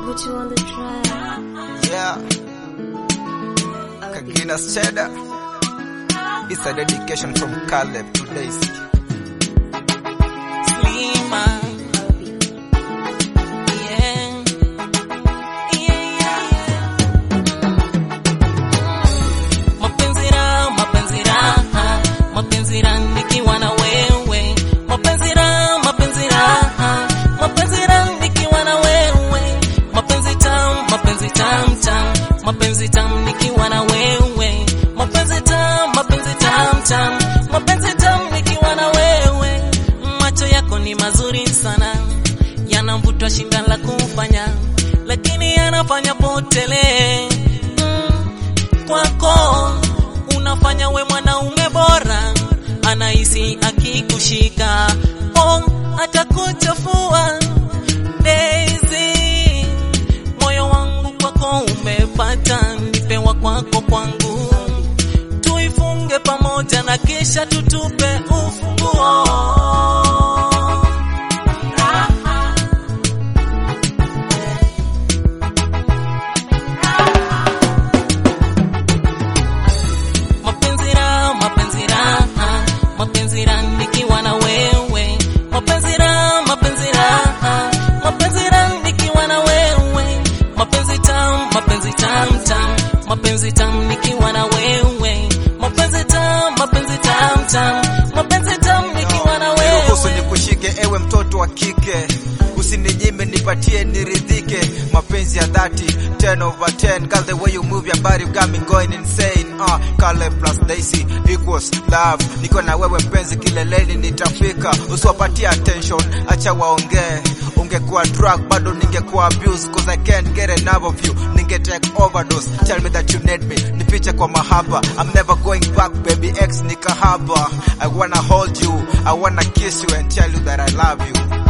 put you on the track. Yeah, Kagina Cheda. It's a dedication from Caleb to Daisy. Slima. Yeah. Yeah, yeah, yeah. Mapenzi raha, mapenzi raha, mapenzi raha nikiwa na wewe. Mapenzi raha, mapenzi raha, mapenzi raha nikiwa na wewe. Mapenzi tamu, mapenzi tamu tamu, mapenzi tamu nikiwa na wewe. Mapenzi tamu, mapenzi tamu tamu, mapenzi tamu nikiwa na wewe. Macho yako ni mazuri sana, yanamvuta shinda la kufanya, lakini yanafanya potele mm kwako unafanya we mwanaume bora, anahisi akikushika oh, atakuchafua Daisy, moyo wangu kwako umepata, nipewa kwako kwangu, tuifunge pamoja na kisha tutupe ufunguo. mapenzi raha, mapenzi raha, mapenzi raha nikiwa na wewe, mapenzi raha, mapenzi raha, mapenzi raha nikiwa na wewe, mapenzi tamu, mapenzi tamu tamu, mapenzi tamu nikiwa na wewe, mapenzi tamu, mapenzi tamu tamu, mapenzi tamu nikiwa na Niruhusu wewe. nikushike ewe mtoto wa kike, usininyime nipatie niridhike, mapenzi ya dhati 10 over 10 Girl, the way you move your body got me going insane uh, Caleb plus Daisy equals love, niko na wewe mpenzi, kileleni nitafika, usiwapatie attention, acha waongee ungekuwa drug bado ningekuwa abuse cause I can't get enough of you ninge take overdose tell me that you need me nifiche kwa mahaba I'm never going back baby ex ni kahaba I wanna hold you I wanna kiss you and tell you that I love you